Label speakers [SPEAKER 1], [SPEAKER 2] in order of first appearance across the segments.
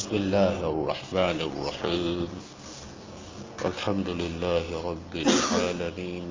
[SPEAKER 1] بسم الله الرحمن الرحيم الحمد لله رب العالمين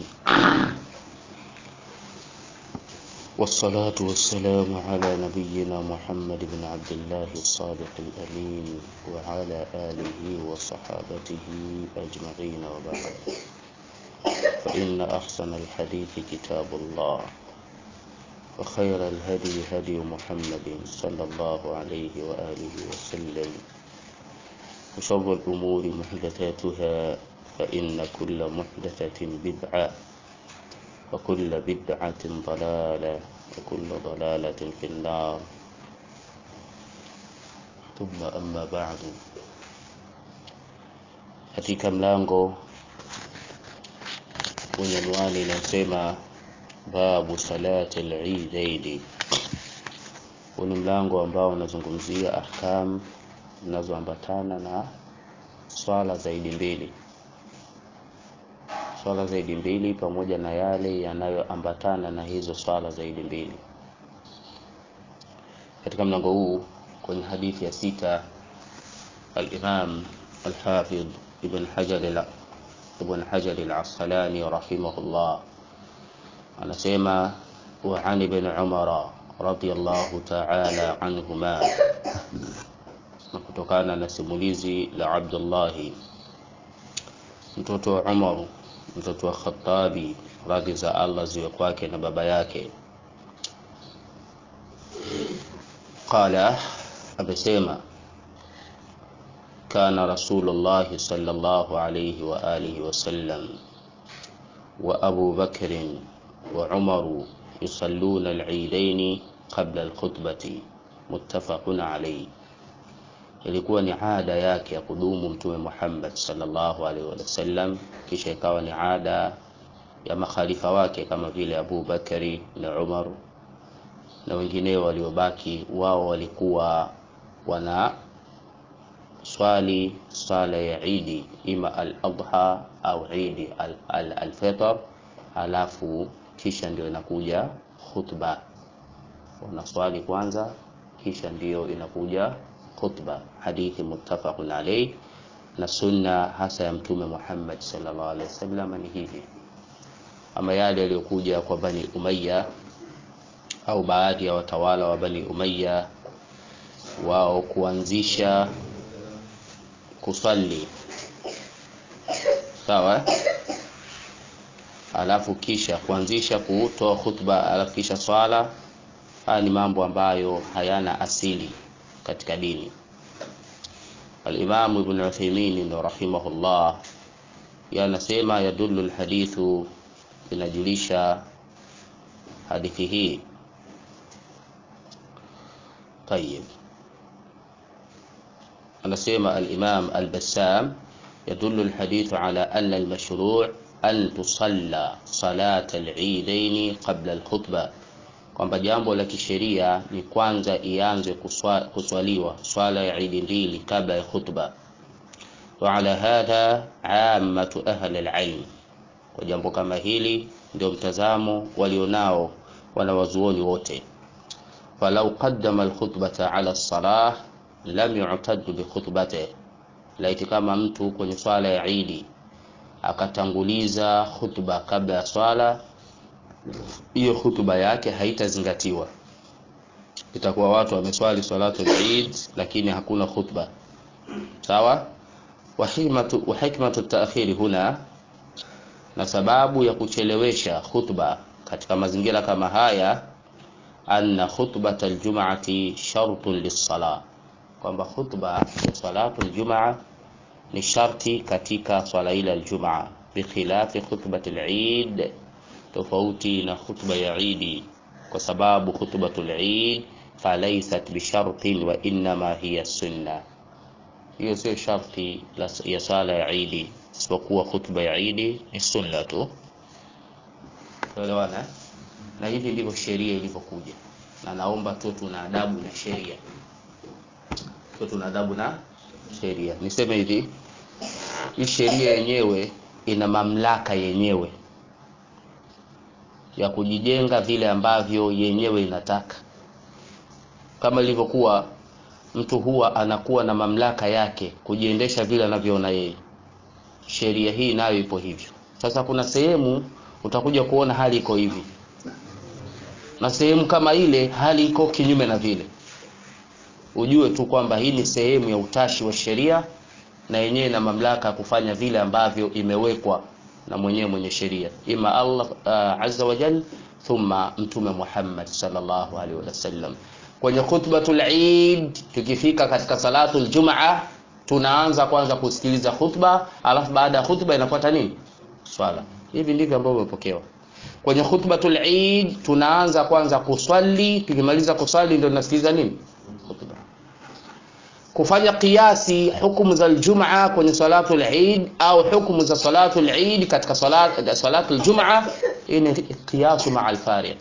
[SPEAKER 1] والصلاة والسلام على نبينا محمد بن عبد الله الصادق الأمين وعلى آله وصحابته أجمعين وبعد فإن أحسن الحديث كتاب الله وخير الهدي هدي محمد صلى الله عليه وآله وسلم وشر الأمور محدثاتها فإن كل محدثة بدعة وكل بدعة ضلالة وكل ضلالة في النار ثم أما بعد katika mlango wenye anwani inasema babu salati al-eidaini. Huu ni mlango ambao unazungumzia ahkam zinazoambatana na swala zaidi mbili, swala zaidi mbili pamoja na yale yanayoambatana na hizo swala zaidi mbili. Katika mlango huu kwenye hadithi ya sita, al-Imam al-Hafidh Ibn Hajar al Ibn Hajar al-Asqalani rahimahullah anasema wa an ibn Umar radiyallahu ta'ala anhuma, na kutokana na simulizi la Abdullah mtoto wa Umar mtoto wa Khattabi radhi za Allah ziwe kwake na baba yake, qala, amesema kana Rasulullah sallallahu alayhi wa alihi wasallam wa Abu Bakrin وعمر يصلون العيدين قبل الخطبة متفق عليه ilikuwa ni ada yake ya kudumu mtume Muhammad sallallahu alaihi wasallam, kisha ikawa ni ada ya makhalifa wake kama vile Abu Bakari na Umar na wengineo waliobaki. Wao walikuwa wana swali swala ya Idi, ima al-adha au Idi al-fitr al, al alafu kisha ndio inakuja khutba. Wanaswali kwanza, kisha ndio inakuja khutba. Hadithi muttafaqun alayh, na sunna hasa ya Mtume Muhammad sallallahu alaihi wasallam ni hivi. Ama yale yaliyokuja kwa Bani Umayya au baadhi ya watawala wa Bani Umayya, wao kuanzisha kusali sawa alafu kisha kuanzisha kutoa khutba, alafu kisha swala. Haya ni mambo ambayo hayana asili katika dini. Al-Imam Ibn Uthaymeen rahimahullah yanasema, yadullu alhadithu, inajulisha hadithi hii. Tayib, anasema al-Imam al-Bassam, yadullu alhadithu ala anna al-mashru' an tusalla salata al-eidaini qabla al-khutba, kwamba jambo la kisheria ni kwanza ianze kuswa, kuswaliwa swala ya idi mbili kabla ya khutba. Wa ala hadha ammatu ahli al-ilm, kwa jambo kama hili ndio mtazamo walionao wanawazuoni wote. Falau qaddama al-khutbata ala as-salah lam yu'tad bi khutbatihi, laiti kama mtu kwenye swala ya idi akatanguliza khutba kabla ya swala, hiyo khutba yake haitazingatiwa. Itakuwa watu wameswali salatu al-Eid lakini hakuna khutba. Sawa. wa hikmatu wa hikmatu ta'khiri huna, na sababu ya kuchelewesha khutba katika mazingira kama haya, anna khutbata al-jum'ati shartun lis-salah, kwamba khutba ya salatu al-jum'a ni sharti katika swala ile aljumaa, bikhilafi khutbati al-Eid, tofauti na khutba ya Idi, kwa sababu khutbatul Eid falaysat bishartin wa innama hiya sunna, hiyo sio sharti ya swala ya Idi, isipokuwa khutba ya Idi ni sunna tu. Tuelewana? Na hivi ndivyo sheria ilivyokuja, na naomba tu tuna adabu na sheria, tu tuna adabu na sheria. Niseme hivi hii sheria yenyewe ina mamlaka yenyewe ya kujijenga vile ambavyo yenyewe inataka, kama ilivyokuwa mtu huwa anakuwa na mamlaka yake kujiendesha vile anavyoona yeye. Sheria hii nayo ipo hivyo. Sasa kuna sehemu utakuja kuona hali iko hivi, na sehemu kama ile hali iko kinyume na vile. Ujue tu kwamba hii ni sehemu ya utashi wa sheria, na yenyewe na mamlaka ya kufanya vile ambavyo imewekwa na mwenyewe mwenye sheria, ima Allah uh, azza wa jalla, thumma Mtume Muhammad sallallahu alaihi wasallam. Kwenye khutbatul Eid, tukifika katika salatul Jumaa, tunaanza kwanza kusikiliza khutba, alafu baada ya khutba inafuata nini? Swala. Hivi ndivyo ambavyo vimepokewa kwenye khutbatul Eid. Tunaanza kwanza kuswali, tukimaliza kuswali ndio tunasikiliza nini? Khutba. Kufanya kiasi hukumu za Ijumaa kwenye salatul Eid au hukumu za salatul Eid katika salat salatul Jumaa, hii ni qiyasu maa alfariq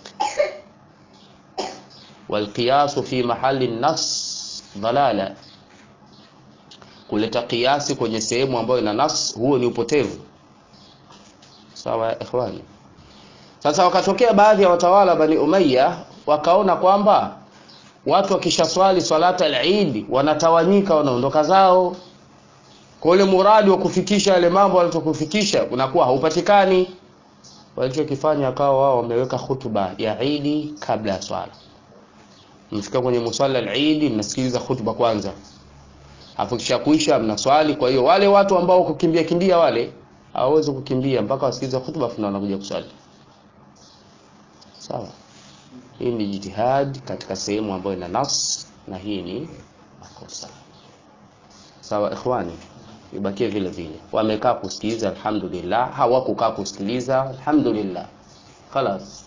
[SPEAKER 1] walqiyasu fi mahali nas dalala, kuleta kiasi kwenye sehemu ambayo ina nas, huo ni upotevu. Sawa ikhwani. Sasa wakatokea baadhi ya watawala Bani Umayya wakaona kwamba watu wakishaswali swalata al-Eid wanatawanyika, wanaondoka zao, kwa ule muradi wa kufikisha yale mambo walichokufikisha unakuwa haupatikani. Walichokifanya akawa wao wameweka hutuba ya Eid kabla ya swala. Mfika kwenye musalla al-Eid, mnasikiliza hutuba kwanza, afu kisha kuisha mnaswali. Kwa hiyo wale watu ambao kukimbia kimbia wale hawawezi kukimbia mpaka wasikilize hutuba, afu wanakuja kuswali. Sawa. Hii ni jitihad katika sehemu ambayo ina nas, na hii ni makosa. Sawa ikhwani, ibakie vile vile. Wamekaa kusikiliza, alhamdulillah. Hawakukaa kusikiliza, alhamdulillah. Khalas,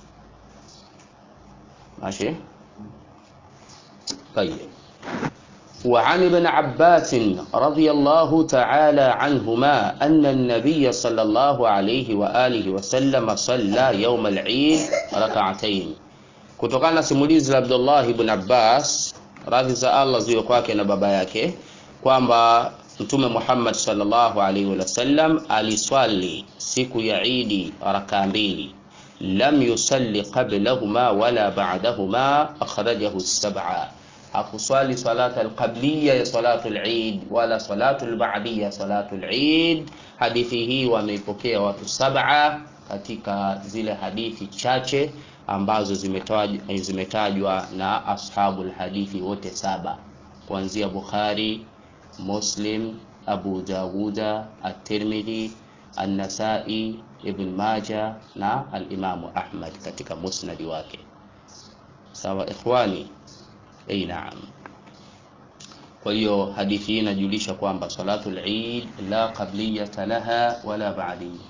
[SPEAKER 1] mashi tayeb. وعن ابن عباس رضي الله تعالى عنهما أن النبي صلى الله عليه وآله وسلم صلى يوم العيد ركعتين kutokana na simulizi la Abdullah ibn Abbas radhi za Allah ziwe kwake na baba yake kwamba Mtume Muhammad sallallahu alaihi wasallam aliswali siku ya Idi raka mbili, lam yusalli qablahuma wala ba'dahuma, akhrajahu as-sab'a. Hakuswali salata al-qabliya ya salatu al-Eid wala salatu al-ba'diya salatu al-Eid. Hadithi hii wameipokea watu sab'a katika zile hadithi chache ambazo zimetajwa zimetajwa na ashabul hadithi wote saba kuanzia Bukhari, Muslim, Abu Dawuda, At-Tirmidhi, An-Nasa'i, Ibn Majah na al-Imamu Ahmad katika musnadi wake. Sawa ikhwani? Ei, naam. Kwa hiyo hadithi hii inajulisha kwamba salatul Eid la qabliyata laha wala ba'diyya.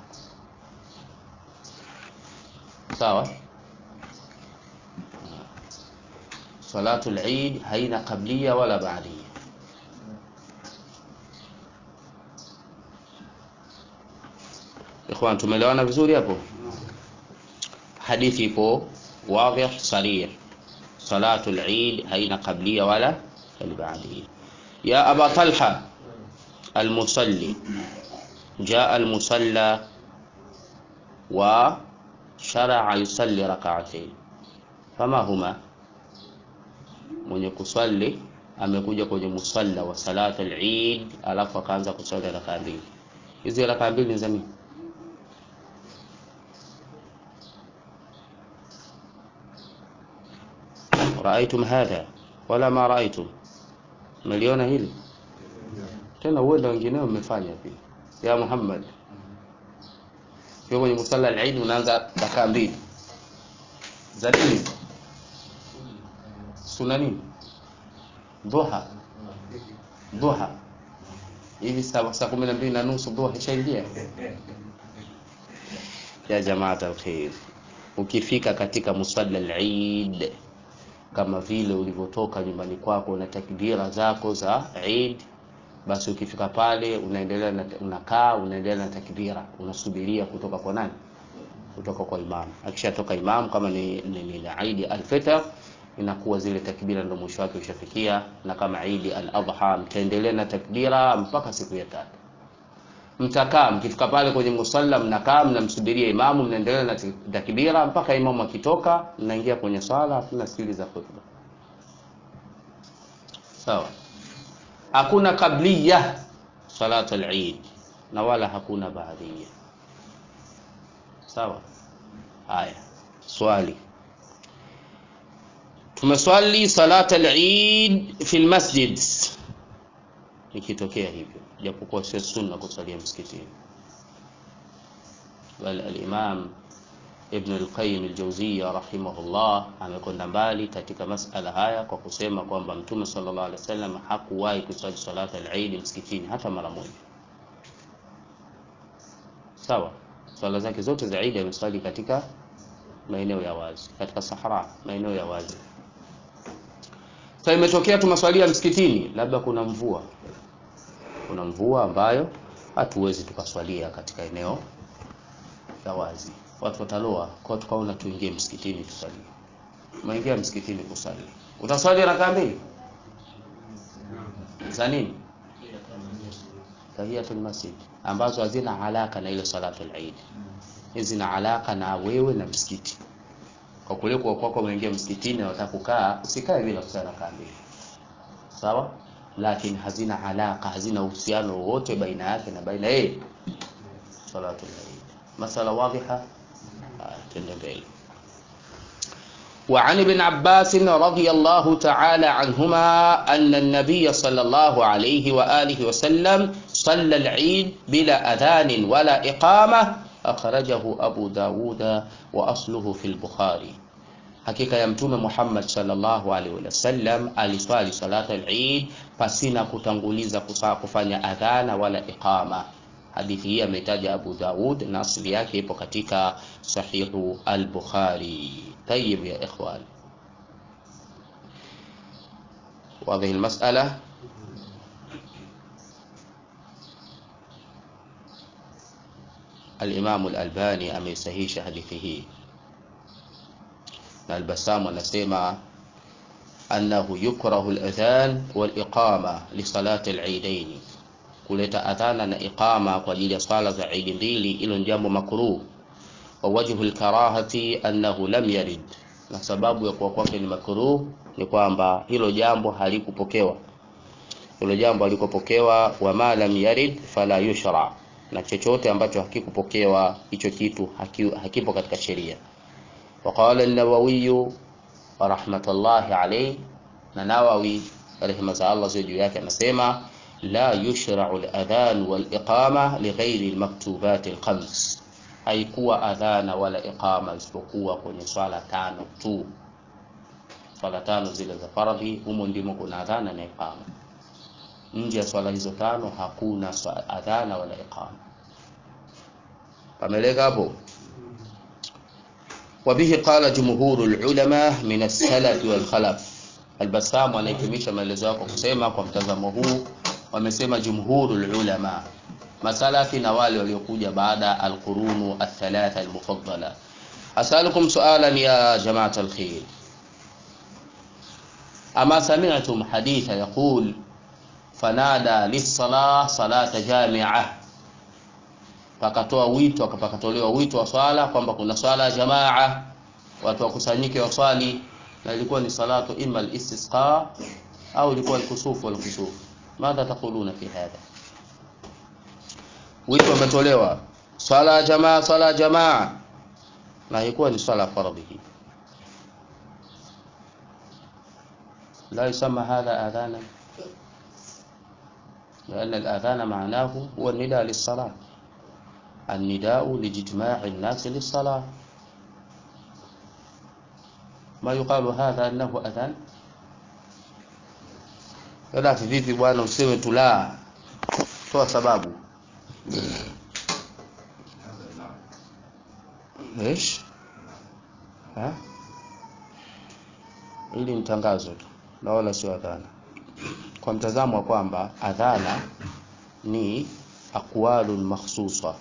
[SPEAKER 1] Sawa? Salatul Eid haina qabliya wala ba'diya. Ikhwan, tumeelewana vizuri hapo? Hadithi ipo wadhih sarih. Salatul Eid haina qabliya wala ba'diya. Ya Aba Talha al-musalli jaa al-musalla wa sharaa yusalli rak'atayn fama huma mwenye kuswali amekuja kwenye musalla wa salat al-Eid, alafu akaanza kuswali rakaa mbili. Hizi rakaa mbili ni za nini? Raaitum hadha wala ma raaitum, meliona hili tena? Huenda wengineo mmefanya pia. Ya Muhammad, kwa kwenye musalla al-Eid unaanza rakaa mbili za nini? Suna nini? Duha, duha hivi saa kumi na mbili na nusu duha ishaingia. Ya jamaat alkhair, ukifika katika musalla al-Eid kama vile ulivyotoka nyumbani kwako na takbira zako za Eid, basi ukifika pale unaendelea na unakaa, unaendelea na takbira, unasubiria kutoka kwa nani? Kutoka kwa imam. Akishatoka imam, kama ni, ni, ni Eid al-Fitr inakuwa zile takbira ndio mwisho wake ushafikia, na kama Eid al-Adha mtaendelea na takbira mpaka siku ya tatu. Mtakaa, mkifika pale kwenye musalla, mnakaa mnamsubiria imamu, mnaendelea na takbira mpaka imamu akitoka, mnaingia kwenye swala, hatuna siri za khutba. sawa hakuna qabliya salat al-eid na wala hakuna baadhiya sawa haya swali tumeswali salat al-eid fi al-masjid ikitokea hivyo japokuwa sio sunna kusalia msikitini bal al-imam Ibn al-Qayyim al-Jawziyya rahimahullah amekwenda mbali katika masala haya kwa kusema kwamba Mtume sallallahu alaihi wasallam hakuwahi kusali salata al-Eid msikitini hata mara moja. Sawa, swala zake zote za Eid amesali katika maeneo ya wazi, katika sahara, maeneo ya wazi. Sasa imetokea tumeswalia msikitini, labda kuna mvua, kuna mvua ambayo hatuwezi tukaswalia katika eneo la wazi watu wataloa kwa tukaona tuingie msikitini tusali umeingia msikitini kusali utaswali rakaa mbili za nini tahiyatul masjid ambazo hazina alaka na ile salatul eid hizi zina alaka na wewe na msikiti kwa kule kwa kwako umeingia msikitini na unataka kukaa usikae bila kusali rakaa mbili sawa lakini hazina alaka hazina uhusiano wowote baina yake na baina yeye salatul eid masala wadhiha تندبيل وعن ابن عباس رضي الله تعالى عنهما أن النبي صلى الله عليه وآله وسلم صلى العيد بلا أذان ولا إقامة أخرجه أبو داود وأصله في البخاري hakika ya mtume Muhammad sallallahu alaihi wasallam aliswali salata al-Eid pasina kutanguliza kufanya adhana wala iqama hadithi hii ameitaja Abu Daud na asili yake ipo katika sahihu al-Bukhari. Tayyib ya ikhwan, واضح المسألة الإمام الألباني ameisahisha hadithi hii na Al-Bassam anasema annahu yukrahu al-adhan wal-iqama li salati al-eidain kuleta adhana na iqama kwa ajili ya swala za Eid mbili, hilo ni jambo makruh. Wa wajhu alkarahati annahu lam yarid, na sababu ya kuwa kwake ni makruh ni kwamba hilo jambo halikupokewa, hilo jambo halikupokewa. Wa ma lam yarid fala yushra, na chochote ambacho hakikupokewa hicho kitu haki, hakipo katika sheria. Wa qala an-Nawawi rahmatullahi alayhi, na Nawawi rehema za Allah juu yake anasema لا يشرع الأذان والإقامة لغير المكتوبات الخمس haikuwa adhana wala iqama isipokuwa kwenye swala tano tu swala tano zile za faradhi humo ndimo kuna adhana na iqama nje ya swala hizo tano hakuna adhana wala iqama pameleka hapo wabihi qala jumhuru lulama min alsalafi walkhalaf albasamu anahitimisha maelezo yako kusema kwa mtazamo huu wamesema jumhurul ulama masalafi na wale waliokuja baada alqurunu athalatha almufaddala asalukum sualan ya jamaat alkhair ama sami'tum haditha yaqul fanada lis-salah salata jami'a pakatoa wito akapakatolewa wito wa swala kwamba kuna swala ya jamaa watu wakusanyike waswali na ilikuwa ni salatu imma al-istisqa au ilikuwa al-kusuf wal-kusuf madha taquluna fi hadha wito umetolewa swala ya jamaa swala ya jamaa na ilikuwa ni swala faradhi hii لا يسمى هذا أذانا لأن الأذان معناه هو النداء للصلاة النداء لاجتماع الناس للصلاة ما يقال هذا أنه أذان Halafu vipi bwana useme tu la, toa sababu. Esh? Ha? Hili ni tangazo tu na wala sio adhana. Kwa mtazamo wa kwamba adhana ni aqwalun makhsusa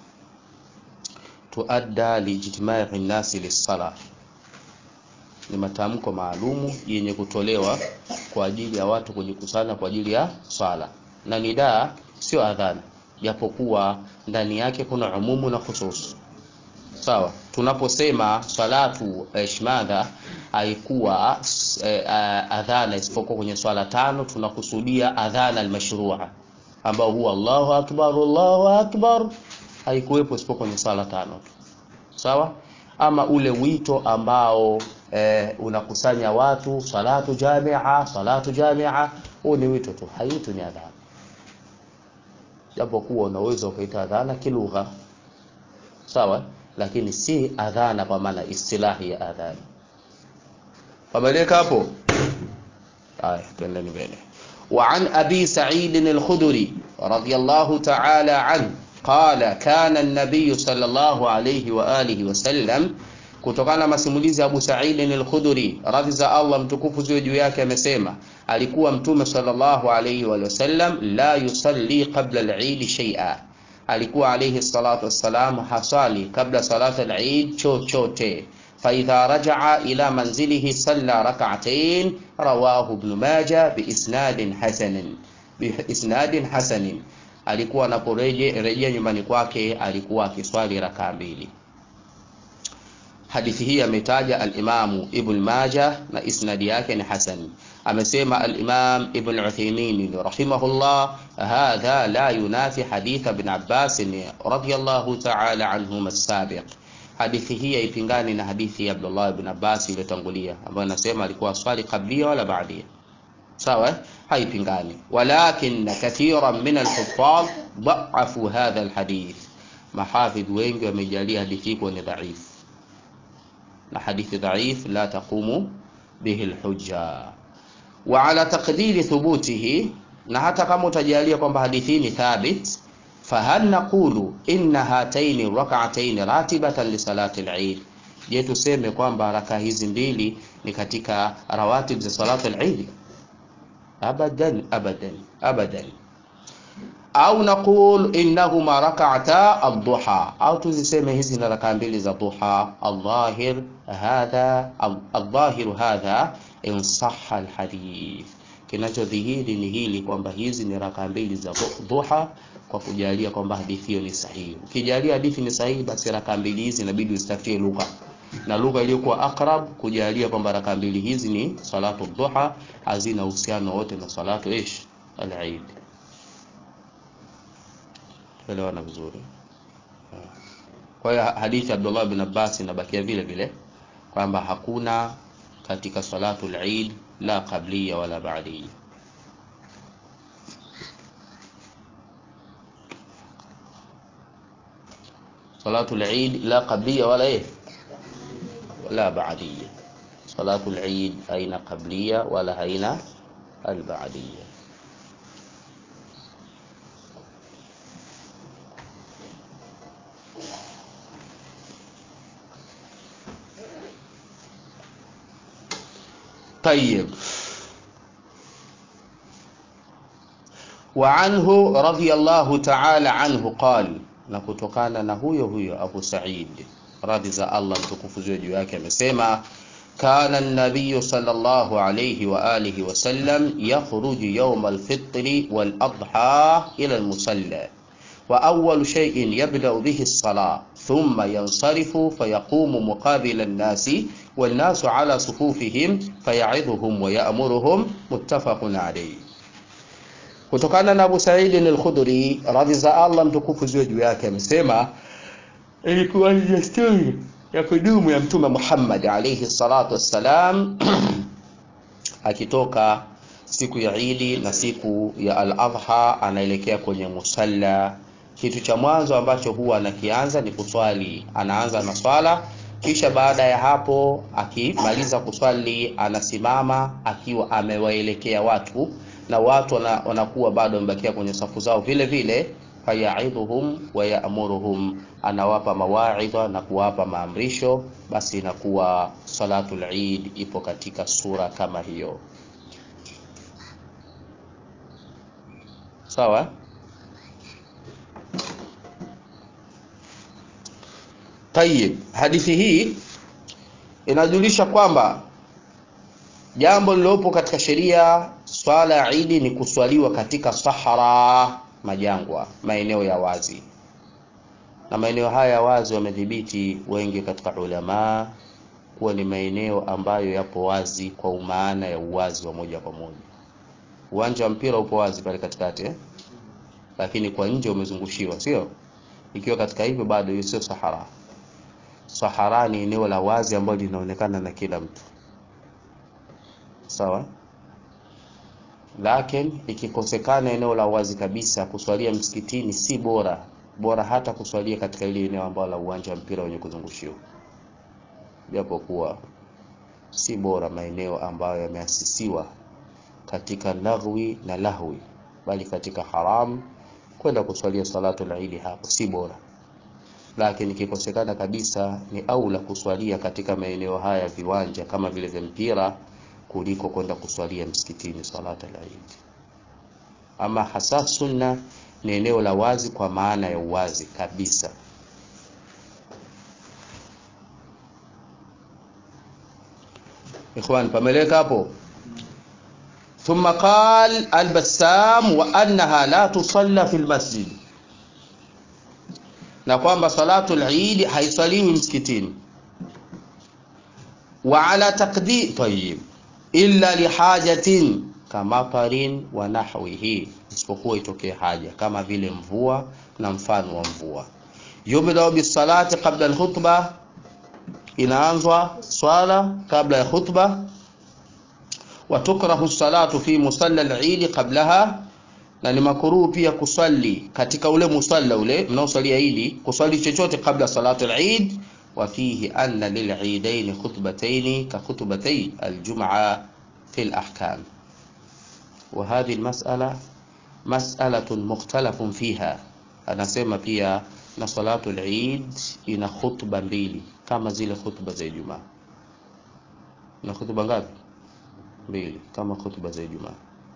[SPEAKER 1] tuadda lijtimai nnasi lissala, ni matamko maalumu yenye kutolewa kwa ajili ya watu kujikusanya kwa ajili ya swala, na nidaa sio adhana, japokuwa ndani yake kuna umumu na khusus. Sawa, tunaposema salatu ishmadha haikuwa eh, adhana isipokuwa kwenye swala tano tunakusudia adhana almashrua ambao huwa Allahu akbar Allahu akbar haikuwepo isipokuwa kwenye swala tano tu sawa ama ule wito ambao eh, unakusanya watu salatu jamia salatu jamia huu ni wito tu haitu ni adhana japo kuwa unaweza ukaita adhana kilugha sawa lakini si adhana kwa maana istilahi ya adhana pameleka hapo haya twendeni mbele وعن أبي سعيد الخدري رضي الله تعالى عنه قال كان النبي صلى الله عليه وآله وسلم kutokana na masimulizi ya Abu Sa'id al-Khudri radhi za Allah mtukufu ziwe juu yake amesema alikuwa mtume sallallahu alayhi wa sallam la yusalli qabla al-Eid shay'a alikuwa alayhi salatu wassalam hasali kabla salatu al-Eid chochote فإذا رجع إلى منزله صلى ركعتين رواه ابن ماجه بإسناد حسن بإسناد حسن alikuwa anaporejea nyumbani kwake alikuwa akiswali rakaa mbili hadithi hii ametaja al-Imamu Ibn Majah na isnadi yake ni hasan amesema al-Imam Ibn Uthaymeen rahimahullah hadha la yunafi hadith Ibn Abbas radiyallahu ta'ala anhuma as-sabiq hadithi hii haipingani na hadithi ya Abdullah ibn Abbas iliyotangulia ambayo inasema alikuwa swali kablia wala baadia sawa haipingani walakin kathiran min al-huffaz dha'afu hadha al-hadith mahafidh wengi wamejalia hadithi kuwa ni dhaifu na hadithi dhaif la taqumu bihi alhujja wa ala taqdiri thubutihi na hata kama utajalia kwamba hadithi ni thabit fahal naqulu inna hataini rak'ataini ratibatan li salati al-eid je tuseme kwamba raka hizi mbili ni katika rawatib za salati al-eid abadan abadan abadan au naqul innahuma rak'ata ad-duha au tuziseme hizi ni raka mbili za duha al-dhahir hadha al-dhahir hadha in sahha al-hadith kinachodhihiri ni hili kwamba hizi ni raka mbili za duha kwa kujalia kwamba hadithi hiyo ni sahihi ukijalia hadithi ni sahihi basi raka mbili hizi inabidi usitafutie lugha na lugha iliyokuwa akrab kujalia kwamba raka mbili hizi ni salatu duha hazina uhusiano wote na salatu ish al-eid elewana vizuri kwa hiyo hadithi Abdullah bin Abbas inabakia vile vile kwamba hakuna katika salatu al-Eid la qabliya wala ba'diya salatu al-Eid la qabliya wala eh wala ba'diya salatu al-Eid haina qabliya wala haina al-ba'diya طيب وعنه رضي الله تعالى عنه قال na kutokana na huyo huyo Abu Sa'id radhi za Allah mtukufu juu yake amesema kana an-nabiy sallallahu alayhi wa alihi wa sallam yakhruju yawm al-fitr wal-adha ila al-musalla wa awwal shay'in yabda'u bihi as-salah thumma yansarifu fayaqumu muqabila an-nasi والناس على صفوفهم فيعظهم ويأمرهم متفق عليه kutokana na Abu Sa'id al-Khudri radhi za Allah mtukufu ziwe juu yake amesema ilikuwa ni desturi ya kudumu ya mtume Muhammad alayhi salatu wassalam akitoka siku ya Idi na siku ya al-Adha anaelekea kwenye musalla kitu cha mwanzo ambacho huwa anakianza ni kuswali anaanza na swala kisha baada ya hapo akimaliza kuswali anasimama akiwa amewaelekea watu na watu wanakuwa bado wamebakia kwenye safu zao vile vile fayaidhuhum wa yaamuruhum anawapa mawaidha na kuwapa maamrisho basi inakuwa salatul Eid ipo katika sura kama hiyo sawa Tayib, hadithi hii inajulisha kwamba jambo lilopo katika sheria swala ya Idi ni kuswaliwa katika sahara, majangwa, maeneo ya wazi. na maeneo haya wazi wamedhibiti wengi katika ulamaa kuwa ni maeneo ambayo yapo wazi kwa umaana ya uwazi wa moja kwa moja. Uwanja wa mpira upo wazi pale katikati eh? Lakini kwa nje umezungushiwa, sio? Ikiwa katika hivyo bado hiyo sio sahara. Sahara ni eneo la wazi ambalo linaonekana na kila mtu, sawa. Lakini ikikosekana eneo la wazi kabisa, kuswalia msikitini si bora, bora hata kuswalia katika ile eneo ambalo la uwanja wa mpira wenye kuzungushiwa japokuwa si bora maeneo ambayo yameasisiwa katika laghwi na lahwi, bali katika haram kwenda kuswalia salatu al-Eid hapo si bora, lakini ikikosekana kabisa ni aula kuswalia katika maeneo haya viwanja kama vile vya mpira kuliko kwenda kuswalia msikitini salatu al-Eid. Ama hasa sunna ni eneo la wazi kwa maana ya uwazi kabisa. Ikhwan, pameleka hapo. Thumma qal al-Bassam wa annaha la tusalla fi al-masjid, na kwamba salatu al-Eid haisaliwi msikitini. Wa ala taqdir tayyib illa lihajatin kamatarin wa nahwihi, isipokuwa itokee haja kama vile mvua na mfano wa mvua. Yubda bisalati qabla al-khutbah inaanzwa swala kabla ya khutba. Watukrahu salatu fi musalla al-Eid qablaha, na ni makruhu pia kuswali katika ule musalla ule mnaosalia Eid, kuswali chochote kabla salatu al-Eid. Wa fihi anna lil-eidain khutbatayn ka khutbatay al-jum'a fi al-ahkam. Wa hadhihi al-mas'ala mas'alatun mukhtalafun fiha, anasema pia na salatu al-Eid ina khutba mbili kama zile khutba za Ijumaa. Na khutba ngapi? Mbili, kama khutba za Ijumaa.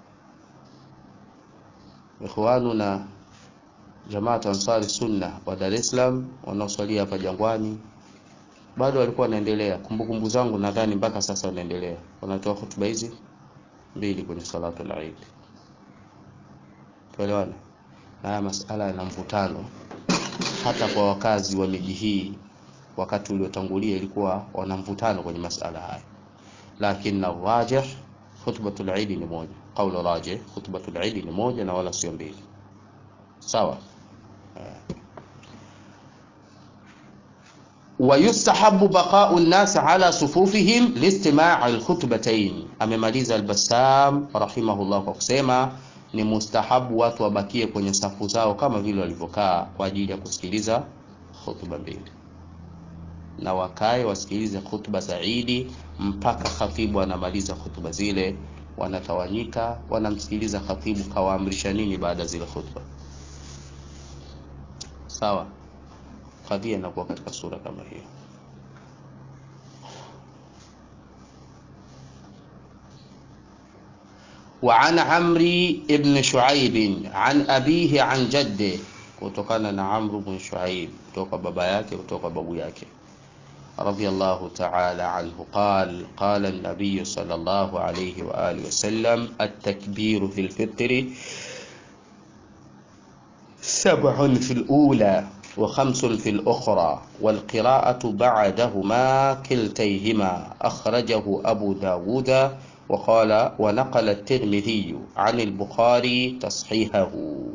[SPEAKER 1] Ikhwanu na Jamaat Ansari Sunna wa Dar es Salaam wanaoswalia hapa Jangwani bado walikuwa wanaendelea, kumbukumbu zangu nadhani mpaka sasa wanaendelea, wanatoa khutba hizi mbili kwenye salatu al-Eid. Tuelewana? Na haya masala yana mvutano hata kwa wakazi wa miji hii wakati uliotangulia ilikuwa wana mvutano kwenye masala haya, lakini rajih khutbatul Eid ni moja. Qaulu rajih khutbatul Eid ni moja na wala sio mbili, sawa. Wa yustahabu baqa'u an-nas ala sufufihim listima' al-khutbatayn. Amemaliza al-Bassam rahimahullah kwa kusema ni mustahabu watu wabakie kwenye safu zao kama vile walivyokaa kwa ajili ya kusikiliza khutba mbili na wakae wasikilize khutba za Idi mpaka khatibu anamaliza khutba zile, wanatawanyika wanamsikiliza khatibu kawaamrisha nini baada zile khutba. Sawa, kadhia inakuwa katika sura kama hiyo. Wa an Amri ibn Shuaib an abihi an jaddi, kutokana na Amru ibn Shuaib kutoka baba yake kutoka babu yake رضي الله تعالى عنه قال قال النبي صلى الله عليه وآله وسلم التكبير في الفطر سبع في الأولى وخمس في الأخرى والقراءة بعدهما كلتيهما أخرجه أبو داود وقال ونقل الترمذي عن البخاري تصحيحه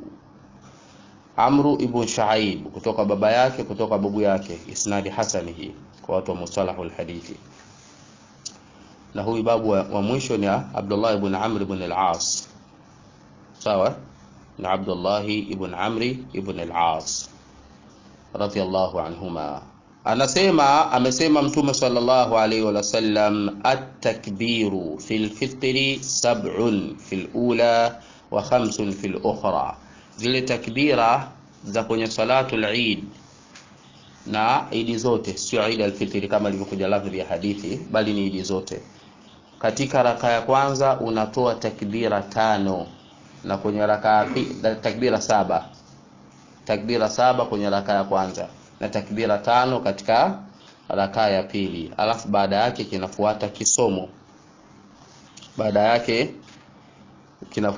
[SPEAKER 1] Amru ibn Shuaib kutoka baba yake kutoka babu yake, isnadi hasani hii kwa watu wa mustalahu alhadithi. Na huyu babu wa, wa mwisho ni Abdullah ibn Amr ibn al-As, sawa na Abdullah ibn Amri ibn al-As radhiyallahu anhuma, anasema amesema Mtume sallallahu alaihi wa sallam, at-takbiru fil fitri sab'un fil ula wa khamsun fil ukhra zile takbira za kwenye salatul Eid na idi zote, sio Eid al-Fitr kama ilivyokuja lafzi ya hadithi, bali ni idi zote. Katika raka ya kwanza unatoa takbira tano na kwenye raka ya pili takbira saba, takbira saba kwenye raka ya kwanza na takbira tano katika raka ya pili, alafu baada yake kinafuata kisomo, baada yake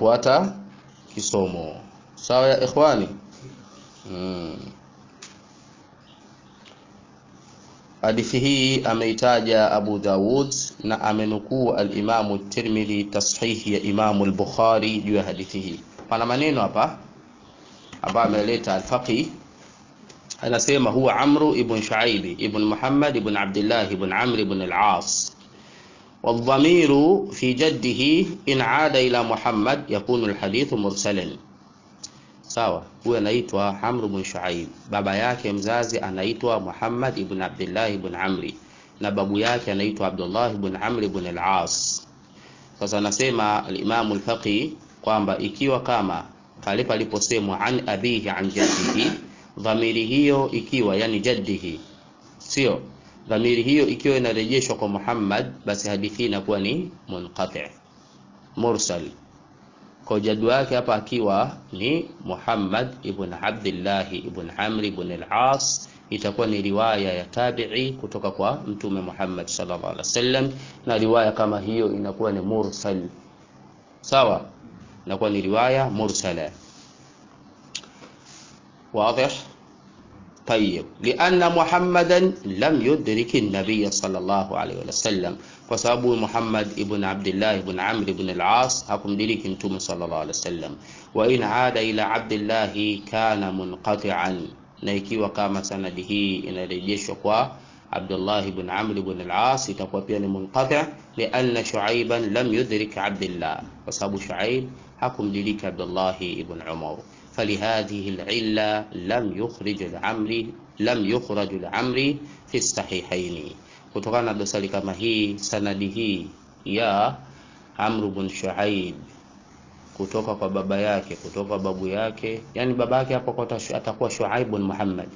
[SPEAKER 1] kinafuata kisomo. Sawa ya ikhwani? Hmm. hadithi hii ameitaja Abu Dawud na amenukuu al-Imamu Tirmidhi tashihi ya Imamu al-Bukhari juu ya hadithi hii. Pana maneno hapa ambayo ameleta al-Faqi anasema huwa Amru ibn Shuaib ibn Muhammad ibn Abdullah ibn Amr ibn al-As والضمير في جده إن عاد إلى محمد يكون الحديث مرسلا sawa huyu anaitwa Amr ibn Shuaib baba yake mzazi anaitwa Muhammad ibn Abdullah ibn Amri na babu yake anaitwa Abdullah ibn Amr ibn al-As sasa anasema al-Imam al-Faqi kwamba ikiwa kama pale paliposemwa an abihi an jaddihi dhamiri hiyo ikiwa yani jaddihi sio dhamiri hiyo ikiwa inarejeshwa kwa Muhammad basi hadithi inakuwa ni munqati mursal kwa jadu wake hapa akiwa ni Muhammad ibn Abdullah ibn Amr ibn al-As itakuwa ni riwaya ya tabi'i kutoka kwa mtume Muhammad sallallahu alaihi wasallam na riwaya kama hiyo inakuwa ni mursal sawa inakuwa ni riwaya mursala واضح طيب لأن محمدا لم يدرك النبي صلى الله عليه وسلم وسبب محمد ابن عبد الله بن عمرو بن العاص حكم درك انتم صلى الله عليه وسلم وإن عاد إلى عبد الله كان منقطعا نيكي كما سنده إن رجيش عبد الله بن عمرو بن العاص itakuwa pia ni munqati لأن شعيبا لم يدرك عبد الله وسبب شعيب hakumdiriki Abdullah ibn Umar فلهذه العلة لم يخرج العمري لم يخرج العمري في الصحيحين kutokana na dosari kama hii sanadi hii ya Amr ibn Shuaib kutoka kwa baba yake kutoka kwa babu yake yani baba yake hapo atakuwa Shuaib ibn Muhammad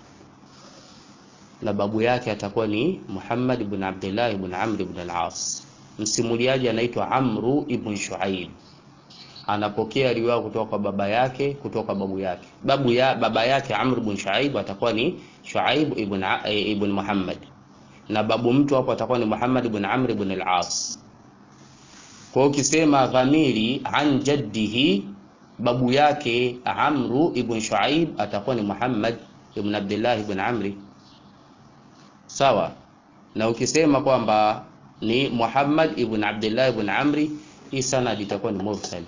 [SPEAKER 1] na babu yake atakuwa ni Muhammad ibn Abdullah ibn Amr ibn al-As msimuliaji anaitwa Amru ibn Shuaib anapokea riwaya kutoka kwa baba yake kutoka babu yake babu ya baba yake Amr ibn Shuaib atakuwa ni Shuaib ibn ibn Muhammad na babu mtu hapo atakuwa ni Muhammad ibn Amr ibn al-As kwa ukisema dhamiri an jaddihi babu yake Amru ibn Shuaib atakuwa ni Muhammad ibn Abdullah ibn Amri sawa na ukisema kwamba ni Muhammad ibn Abdullah ibn Amri hii sanadi itakuwa ni mursal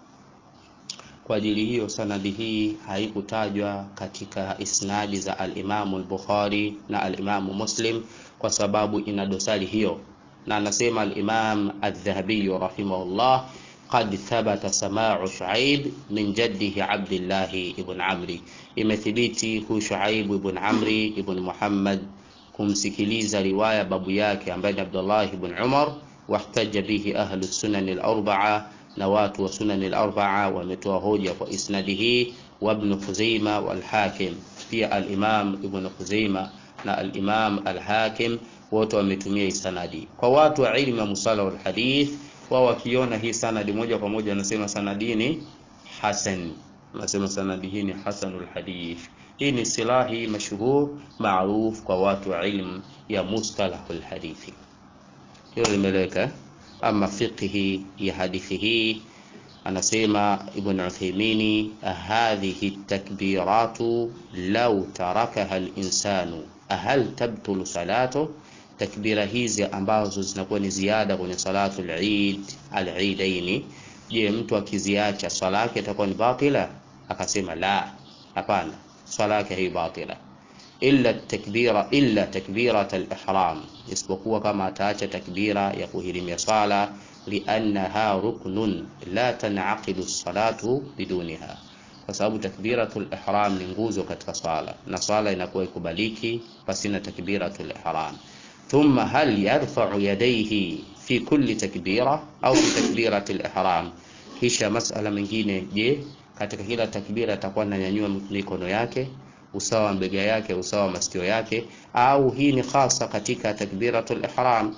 [SPEAKER 1] kwa ajili hiyo sanadi hii haikutajwa katika isnadi za al-Imamu al-Bukhari na al-Imamu Muslim kwa sababu ina dosari hiyo na anasema al-Imam al-Dhahabi rahimahullah قد ثبت سماع شعيب من جده عبد الله بن عمرو imethibiti hu Shuaib ibn Amri ibn Muhammad kumsikiliza riwaya babu yake ambaye ni Abdullah ibn Umar wahtaja bihi ahlu sunan al-arba'a na watu wa sunan al-arba'a wametoa hoja kwa isnadi hii wa ibn Khuzaima wal Hakim pia al-Imam ibn Khuzaima na al-Imam al-Hakim wote wametumia hii sanadi kwa watu wa ilmu ya musala wal hadith wao wakiona hii sanadi moja kwa moja wanasema sanadi ni hasan wanasema sanadi hii ni hasanul hadith hii ni silahi mashhur maruf kwa watu wa ilmu ya mustalahul hadithi hilo limeleka ama fiqhi ya hadithi hii anasema ibn Uthaymeen hadhihi takbiratu law tarakaha al-insanu hal tabtulu salatu takbira hizi ambazo zinakuwa ni ziada kwenye salatu al-Eid al-Eidaini je mtu akiziacha swala yake itakuwa ni batila akasema la hapana swala yake hii batila illa takbira illa takbirat al-ihram isipokuwa kama ataacha takbira ya kuhirimia swala liannaha ruknun la tanaqidu as-salatu biduniha kwa sababu takbiratul ihram ni nguzo katika swala na swala inakuwa ikubaliki pasina takbiratul ihram ثم هل يرفع يديه في كل تكبيرة أو في تكبيرة الإحرام kisha masala mengine je katika kila takbira atakuwa ananyanyua mikono yake usawa wa mbega yake usawa wa masikio yake au hii ni hasa katika takbiratul ihram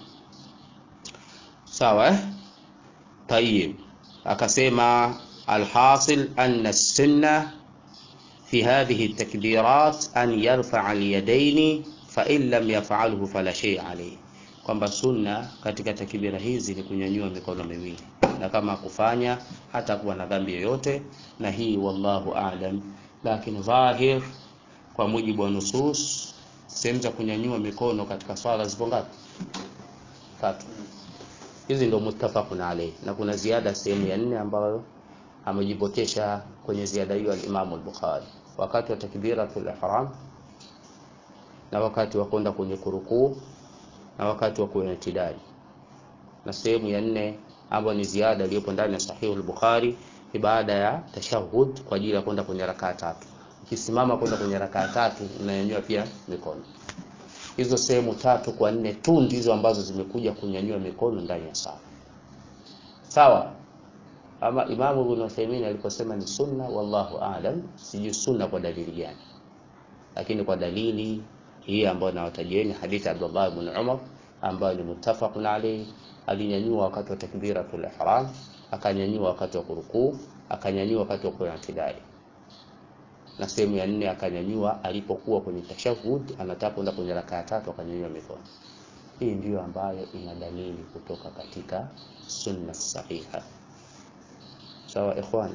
[SPEAKER 1] sawa tayib akasema alhasil anna sunna fi hadhihi التكبيرات أن يرفع اليدين فإن لم يفعله فلا شيء عليه kwamba sunna katika takbira hizi ni kunyanyua mikono miwili na kama kufanya hata kuwa na dhambi yoyote na hii wallahu a'lam lakini dhahir kwa mujibu wa nusus sehemu za kunyanyua mikono katika swala zipo ngapi tatu hizi ndio muttafaqun alayhi na kuna ziada sehemu ya nne ambayo amejipotesha kwenye ziada hiyo al-Imam al-Bukhari wakati wa takbiratul ihram na wakati wa kwenda kwenye kurukuu na wakati wa kuitidali na sehemu ya nne ambayo ni ziada iliyopo ndani ya sahihu al-Bukhari ni baada ya tashahhud kwa ajili ya kwenda kwenye rakaa tatu ukisimama kwenda kwenye rakaa tatu unanyanyua pia mikono hizo sehemu tatu kwa nne tu ndizo ambazo zimekuja kunyanyua mikono ndani ya sala sawa ama Imamu Ibn Uthaymeen aliposema ni sunna, wallahu aalam, sijui sunna kwa dalili gani, lakini kwa dalili hii ambayo nawatajieni hadithi Abdullah ibn Umar ambayo ni muttafaqun alayhi, alinyanyua wakati wa takbiratul ihram, akanyanyua wakati wa kurukuu, akanyanyua wakati wa kuitidali, na sehemu ya nne akanyanyua alipokuwa kwenye tashahud, anataka kwenda kwenye rakaa tatu, akanyanyua mikono. Hii ndiyo ambayo ina dalili kutoka katika sunna sahiha. sawa ikhwan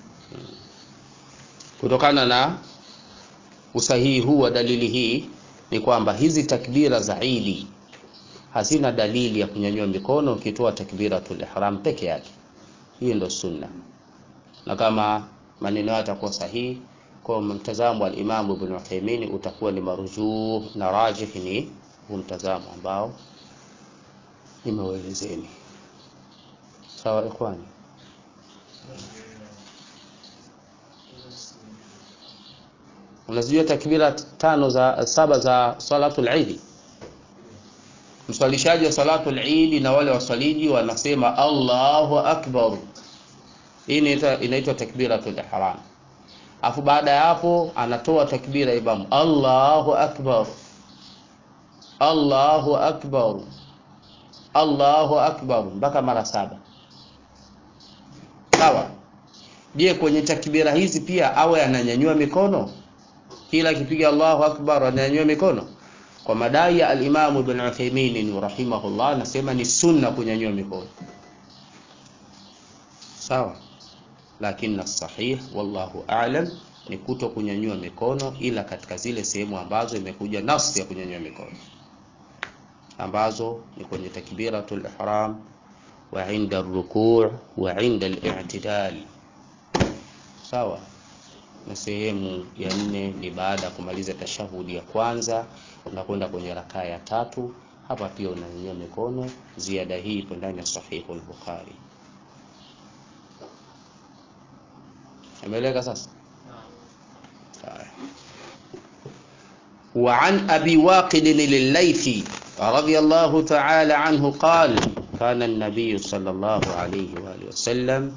[SPEAKER 1] kutokana na usahihi huu wa dalili hii ni kwamba hizi takbira za Idi hazina dalili ya kunyanyua mikono ukitoa takbiratul ihram peke yake hii ndo sunna na kama maneno yao yatakuwa sahihi kwa mtazamo wa Imam Ibn Uthaymeen utakuwa ni marujuh na rajih ni huu mtazamo ambao nimeuelezeni sawa ikhwani unazijua takbira tano za saba za salatul Eid mswalishaji wa salatul Eid na wale waswaliji wanasema Allahu akbar hii inaitwa inaitwa takbiratul ihram afu baada ya hapo anatoa takbira imamu Allahu akbar Allahu akbar Allahu akbar mpaka mara saba sawa je kwenye takbira hizi pia awe ananyanyua mikono kila akipiga Allahu akbar ananyanyua mikono kwa madai ya al-Imam Ibn Uthaymeen rahimahullah anasema ni sunna kunyanyua mikono sawa lakini sahih wallahu a'lam ni kuto kunyanyua mikono ila katika zile sehemu ambazo imekuja nafsi ya kunyanyua mikono ambazo ni kwenye takbiratul ihram wa inda rukuu wa inda al-i'tidal sawa na sehemu ya nne ni baada ya kumaliza tashahudi ya kwanza unakwenda kwenye rakaa ya tatu hapa pia unanyanyua mikono ziada hii ipo ndani ya sahihu al-bukhari ameeleka sasa وعن أبي واقد الليثي رضي الله تعالى عنه قال كان النبي صلى الله عليه وآله وسلم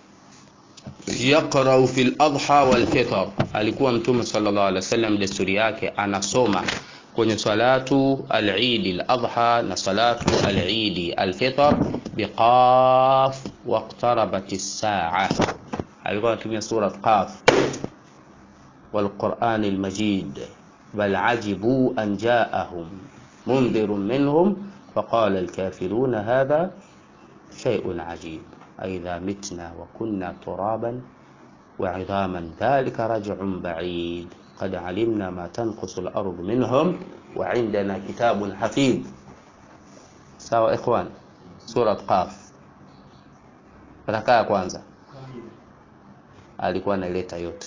[SPEAKER 1] yaqrau fil adha wal fitr, alikuwa mtume sallallahu alaihi wasallam desturi yake anasoma kwenye salatu al-Eid al-Adha na salatu al-Eid al-Fitr biqaf waqtarabat as-sa'a. Alikuwa anatumia sura Qaf wal Qur'an al-Majid bal ajibu an ja'ahum mundirun minhum فقال الكافرون هذا شيء عجيب أئذا متنا وكنا ترابا وعظاما ذلك رجع بعيد قد علمنا ما تنقص الأرض منهم وعندنا كتاب حفيظ sawa ikhwan surat qaf rakaa ya kwanza alikuwa analeta yote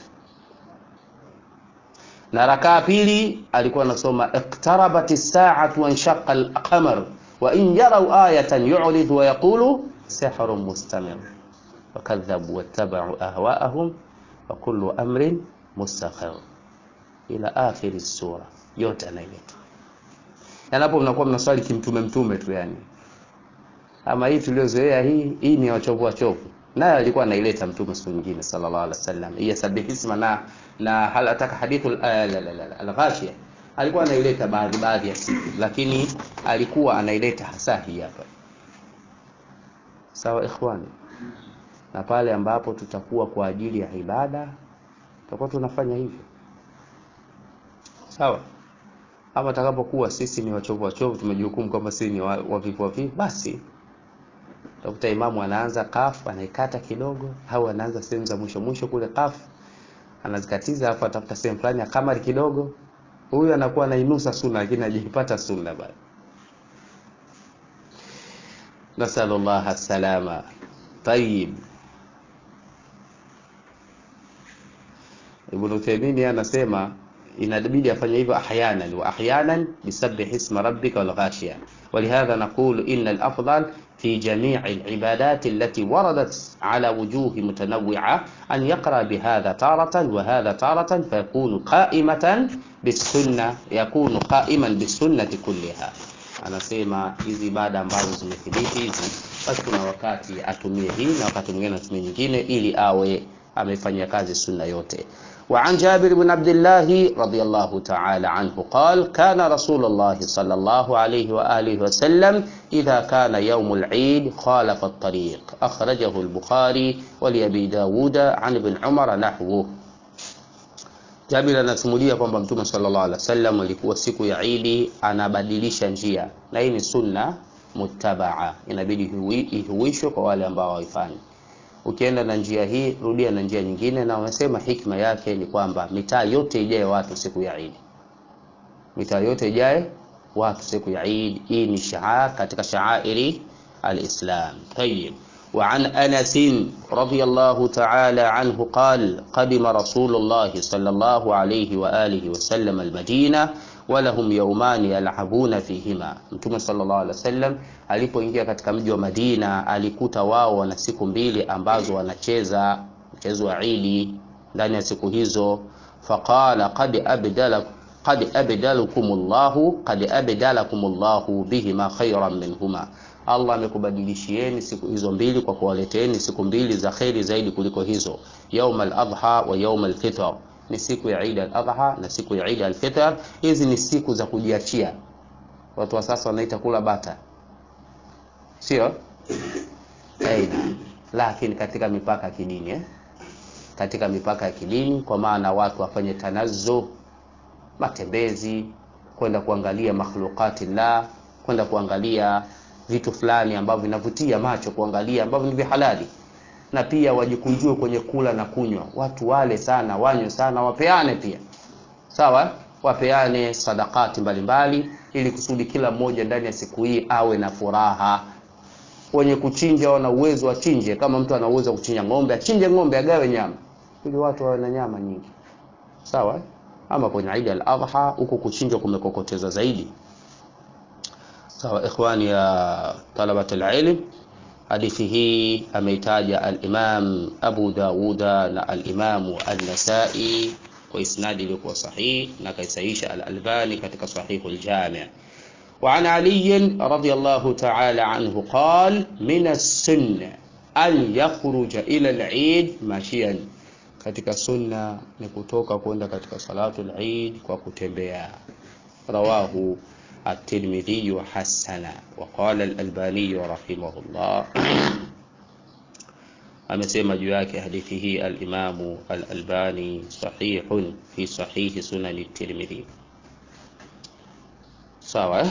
[SPEAKER 1] na rakaa pili alikuwa anasoma iqtarabat as-sa'atu wa inshaqa al-qamar wa in yaraw ayatan yu'rid wa yaqulu sihrun mustamir wakadhabu wattaba'u ahwa'ahum wa kullu amrin mustaqir ila akhir sura yote anaileta yanapo mnakuwa mnaswali kimtume mtume tu yani ama hii tuliozoea hii hii ni wachovu wachovu naye alikuwa anaileta mtume siku nyingine sallallahu alaihi wasallam hii sabihisma na na hal ataka hadithu al-ghashia alikuwa anaileta baadhi baadhi ya siku lakini alikuwa anaileta hasa hii hapa sawa ikhwani na pale ambapo tutakuwa kwa ajili ya ibada tutakuwa tunafanya hivyo sawa ama takapokuwa sisi ni wachovu wachovu tumejihukumu kwamba sisi ni wavivu wavivu basi utakuta imamu anaanza kafu anaikata kidogo au anaanza sehemu za mwisho mwisho kule kafu anazikatiza alafu atafuta sehemu fulani ya kamari kidogo huyu anakuwa anainusa sunna lakini hajaipata sunna bado nasalullah salama tayib ibn Uthaymeen anasema inabidi afanye hivyo ahyanan wa ahyanan bisabbih isma rabbika wal ghashiya ولهذا نقول إن الأفضل في جميع العبادات التي وردت على وجوه متنوعة أن يقرأ بهذا تارة وهذا تارة فيكون قائمة بالسنة يكون قائما بالسنة كلها anasema hizi ibada ambazo zimethibiti hizi basi kuna wakati atumie hii na wakati mwingine atumie nyingine ili awe amefanya kazi sunna yote وعن جابر بن عبد الله رضي الله تعالى عنه قال كان رسول الله صلى الله عليه وآله وسلم إذا كان يوم العيد خالف الطريق أخرجه البخاري ولأبي داود عن ابن عمر نحوه Jabir anasimulia kwamba Mtume sallallahu alaihi wasallam alikuwa siku ya Idi anabadilisha njia, na hii ni sunna muttabaa, inabidi ihuishwe kwa wale ambao hawaifanyi. Ukienda na njia hii, rudia na njia nyingine, na wamesema hikma yake ni kwamba mitaa yote ijae watu siku ya Idi, mitaa yote ijae watu siku ya Idi. Hii ni shaar katika shaairi alislam. Tayyib. وعن أنس رضي الله تعالى عنه قال قدم رسول الله صلى الله عليه وآله وسلم المدينة ولهم يومان يلعبون فيهما Mtume sallallahu alaihi wasallam alipoingia katika mji wa Madina alikuta wao wana siku mbili ambazo wanacheza mchezo wa Idi ndani ya siku hizo faqala qad abdala qad abdalakumullahu qad abdalakumullahu bihima khayran minhuma Allah amekubadilishieni siku hizo mbili kwa kuwaleteeni siku mbili za kheri zaidi kuliko hizo, yaum al-adha wa yaum al-fitr, ni siku ya Eid al-adha na siku ya Eid al-fitr. Hizi ni siku za kujiachia. Watu wa sasa wanaita kula bata, sio Eid, lakini katika mipaka ya kidini eh? katika mipaka ya kidini, kwa maana watu wafanye tanazzu, matembezi, kwenda kuangalia makhluqati la, kwenda kuangalia vitu fulani ambavyo vinavutia macho kuangalia ambavyo ni vya halali, na pia wajikunjue kwenye kula na kunywa. Watu wale sana, wanywe sana, wapeane pia, sawa, wapeane sadakati mbalimbali, ili kusudi kila mmoja ndani ya siku hii awe na furaha. Wenye kuchinja wana uwezo wachinje, kama mtu ana uwezo wa kuchinja ng'ombe, achinje ng'ombe, agawe nyama, ili watu wawe na nyama nyingi, sawa. Ama kwenye Eid al-Adha huko kuchinja kumekokoteza zaidi sawa ikhwani ya talabat alilm hadithi hii ameitaja alimam abu dauda na alimamu an-nasai kwa isnadi iliyokuwa sahihi na kaisaisha al-albani katika sahihu al-jami' وعن علي رضي الله تعالى عنه قال من السنة أن يخرج إلى العيد ماشيا katika sunna ni kutoka kwenda katika salatu al-Eid kwa kutembea rawahu الترمذي حسنا وقال الألباني رحمه الله amesema juu yake hadithi hii alimamu alalbani sahihun fi sahihi sunani tirmidhi sawa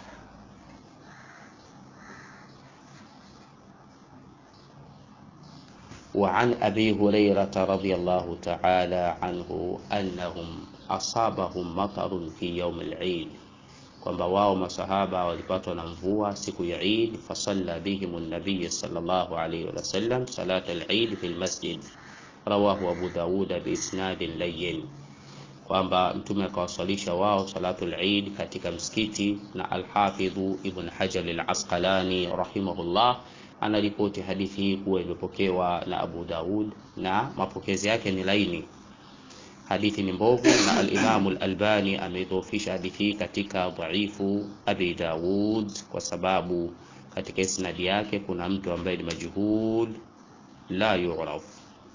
[SPEAKER 1] وعن أبي هريرة رضي الله تعالى عنه أنهم أصابهم مطر في يوم العيد kwamba wao masahaba walipatwa na mvua siku ya Eid, fasalla bihim an-nabiy sallallahu alayhi wa sallam salat al-Eid fi al-masjid, rawahu Abu Dawud bi isnadin layyin, kwamba mtume akawasalisha wao salatu al-Eid katika msikiti. Na al-Hafidh Ibn Hajar al-Asqalani rahimahullah anaripoti hadithi hii kuwa imepokewa na Abu Dawud na mapokezi yake ni laini hadithi ni mbovu na al-Imam al-Albani ameidhoofisha hadithi hii katika dhaifu Abi Dawud kwa sababu katika isnadi yake kuna mtu ambaye ni majhul la yu'raf.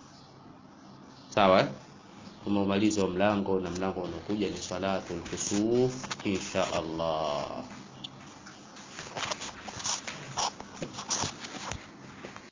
[SPEAKER 1] Sawa, umemaliza mlango na mlango unaokuja ni salatul kusuf insha Allah.